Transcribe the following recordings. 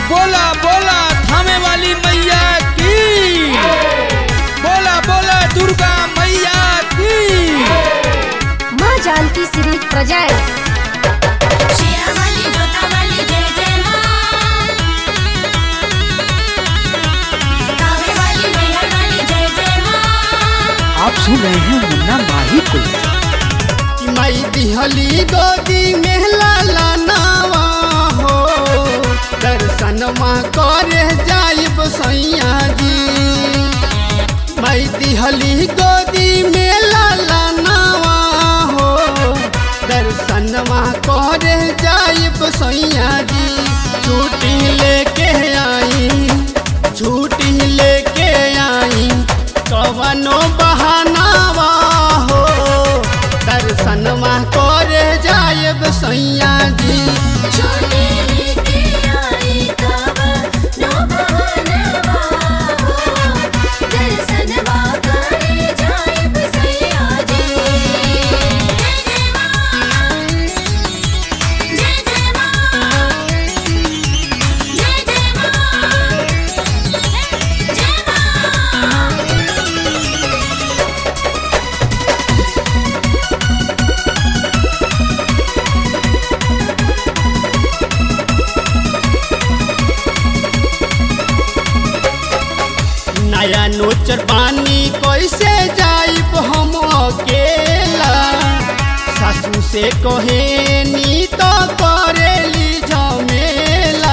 बोला बोला थामे वाली मैया की बोला बोला दुर्गा मैया की माँ जानकी सीरीज प्रोजेक्ट्स शेरावाली जोतावाली जय जय माँ कावेवाली मैहरवाली जय जय माँ आप सुन रहे हैं मुन्ना माही को मई दिहली गोदी में लाला नावा हो दर्शनमा करे जाइब सैया जी मई दिहली गोदी में लाला नावा हो दर्शनमा करे जाइब सैया जी छुट्टी लेके आई छुट्टी लेके आई कवनो बहानावा हो दर्शनमा करे जायब सैया जी छोटे लेके आई कावा नो भवनवा हो दर्शनवा करे जाइब सैया जी जय जय माँ जय जय माँ जय जय माँ जय माँ नया नोचर पानी कैसे जाइब हम अकेला सासू से कहे नी तो करेली झमेला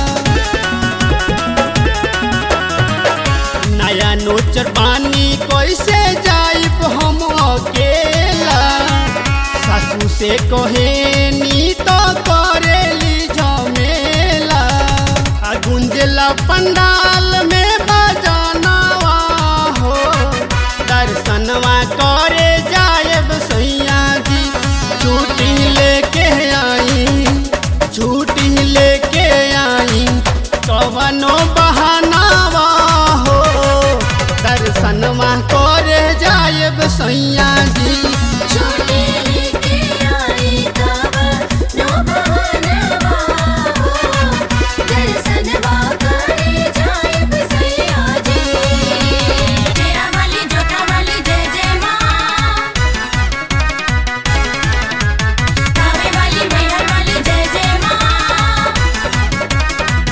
नया नोचर पानी कैसे जाइब हम अकेला सासू से कहे नी तो करेली झमेला आ गुंजला पंडाल में बजानवा हो दर्शनवा करे जायब सैया जी छुट्टी लेके आई छुट्टी लेके आई कवनो बहानावा हो दर्शनवा करे जायब सैया जी छोटे लेके आई कावा नो भवनवा हो दर्शनवा करे जाइब सैया जी शेरावाली जोतावाली जय जय माँ कावेवाली मैहरवाली जय जय माँ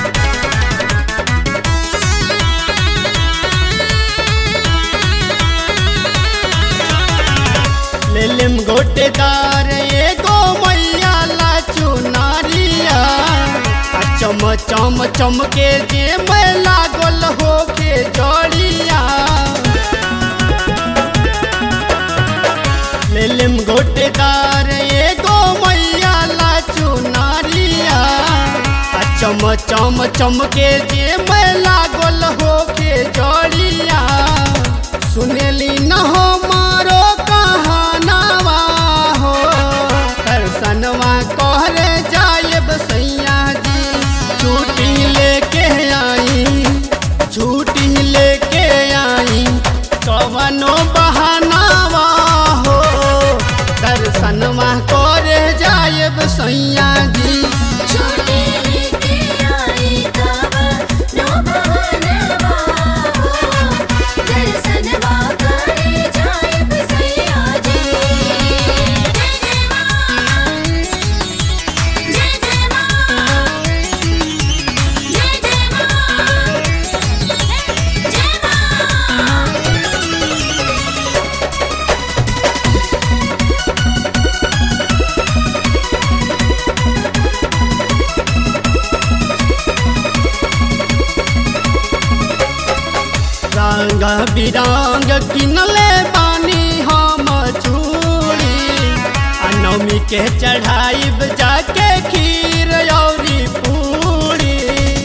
लेलिम गोटेदार एगो मैया ला चुनारिया आ चम चम चमके जे मैं लागल होके जड़िया लेलिम गोटेदार एगो मैया ला चुनारिया आ चम चम चमके जे मैं लागल होके जड़िया सुनेली न हो मारो कहानावा हो दर्शनवा कहरे जायब सैया जी छुट्टी लेके आई छुट्टी लेके आई कवनो बहानावा हो दर्शनवा करे जायब सैया जी छोटे लेके आई कावा नो भवनवा हो दर्शनवा करे जाइब सैया जी जय जय माँ जय जय माँ जय जय माँ जय माँ रंग बिरंग किनले बानी हम चूड़ी आ नवमी के चढ़ाइब जाके खीर औरी पूरी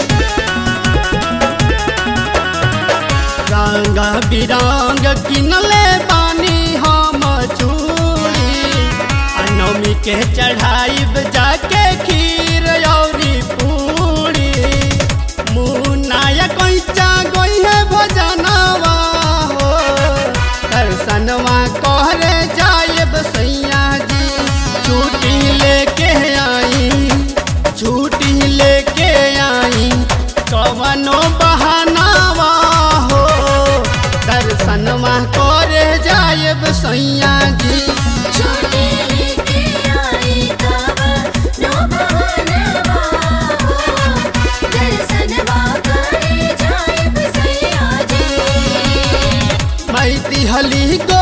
रंग बिरंग किनले बानी हम चूड़ी आ नवमी के चढ़ाइब जाके खीर औरी पूरी मुनाया कैचा गई है भजनवा हो दर्शनवा कहरे जायब सैया जी छुट्टी लेके आई छुट्टी लेके आई कहली गो